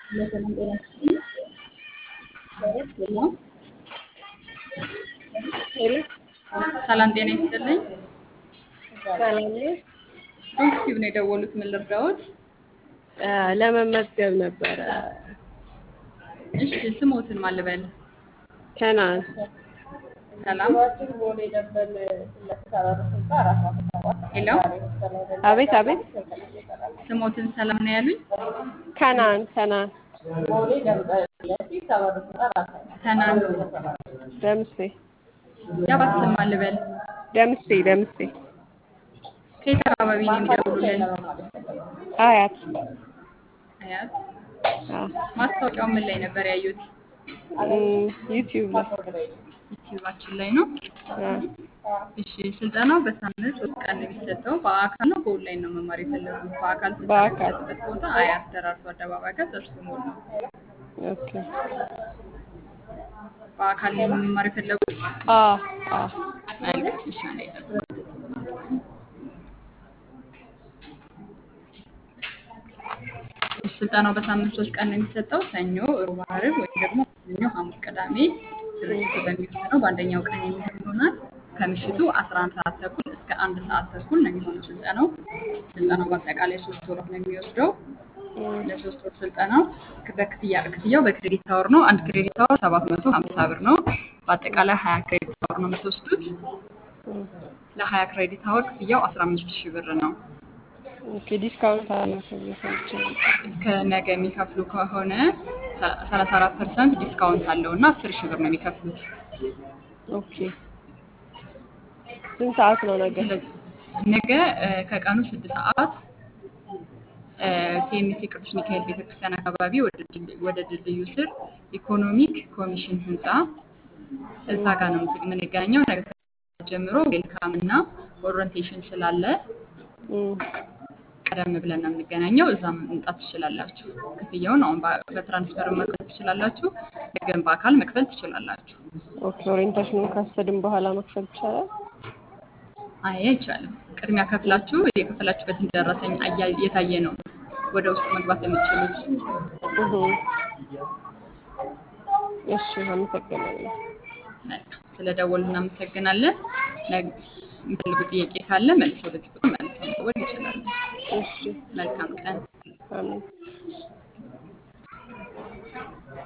ለሰላም ጤና ይስጥልኝ። ሄሎ ሄሎ ሰላም ጤና ይስጥልኝ። ሰላም ነው። ዩቲዩብ ነው የደወሉት። ምን ልርዳዎት? አ፣ ለመመዝገብ ነበረ። እሺ ስሞትን ማን ልበል? ከናን ሰላም ሄሎ አቤት አቤት። ስሞትን ሰላም ነው ያሉኝ። ከናን ከናን ከናን ደምሴ ያባት ስም ማን ልበል? ደምሴ ደምሴ ከየት አካባቢ ነው የሚደውሉልን? አያት አያት። አ፣ ማስታወቂያው ምን ላይ ነበር ያዩት? እም፣ ዩቲዩብ ላይ ዩቲዩባችን ላይ ነው። አ፣ እሺ ስልጠናው በሳምንት ሶስት ቀን ነው የሚሰጠው። በአካል ነው በኦንላይን ነው መማር የፈለጉት? በአካል ስልጠና በአካል። የሚሰጥበት ቦታ አያት ደራርቱ አደባባይ ጋር ጥርሱ ሞል ነው። ኦኬ። በአካል ነው መማር የፈለጉት? አ አ መልካም። እሺ አንዴ ጠብቁ። እሺ ስልጠናው በሳምንት ሶስት ቀን ነው የሚሰጠው። ሰኞ፣ ሮብ፣ ዓርብ ወይም ደግሞ ሰኞ፣ ሐሙስ፣ ቅዳሜ ድርጅቱ በሚወስነው በአንደኛው ቀን የሚሆን ይሆናል። ከምሽቱ 11 ሰዓት ተኩል እስከ አንድ ሰዓት ተኩል ነው የሚሆነው ስልጠናው። ስልጠናው በአጠቃላይ ሶስት ወራት ነው የሚወስደው። እም፣ ለሶስት ወር ስልጠናው በክፍያ ክፍያው በክሬዲት አወር ነው። አንድ ክሬዲት አወር 750 ብር ነው። በአጠቃላይ 20 ክሬዲት አወር ነው የምትወስዱት። እም። ለ20 ክሬዲት አወር ክፍያው 15 ሺህ ብር ነው። ኦኬ። ዲስካውንት አለው ተብሎ ሰምቼ ነበር። እስከ ነገ የሚከፍሉ ከሆነ 34 ፐርሰንት ዲስካውንት አለው እና 10 ሺህ ብር ነው የሚከፍሉት። ኦኬ። ስንት ሰዓት ነው ነገ? ስለዚህ ነገ እ፣ ከቀኑ 6 ሰዓት ሲኤምሲ ቅዱስ ሚካኤል ቤተክርስቲያን አካባቢ ወደ ድል- ወደ ድልድዩ ስር ኢኮኖሚክ ኮሚሽን ህንፃ እዛ ጋር ነው የምንገናኘው። ነገ ጀምሮ ዌልካም እና ኦሪንቴሽን ስላለ እም፣ ቀደም ብለን ነው የምንገናኘው። እዛ መምጣት ትችላላችሁ። ክፍያውን አሁን በ- በትራንስፈር መክፈል ትችላላችሁ። ነገን በአካል መክፈል ትችላላችሁ። ኦኬ። ኦሪየንቴሽኑን ካሰድን በኋላ መክፈል ይቻላል? አይ አይቻልም። ቅድሚያ ከፍላችሁ የከፈላችሁበትን ደረሰኝ አያ- የታየ ነው ወደ ውስጥ መግባት የምትችሉት። እህ። እሺ፣ አመሰግናለሁ። መልካም። ስለ ደወሉ እናመሰግናለን። ነግ- የሚፈልጉ ጥያቄ ካለ መልሰው በዚህ ቁጥር መልሰው መደወል ይችላሉ። እሺ፣ መልካም ቀን። አሜን።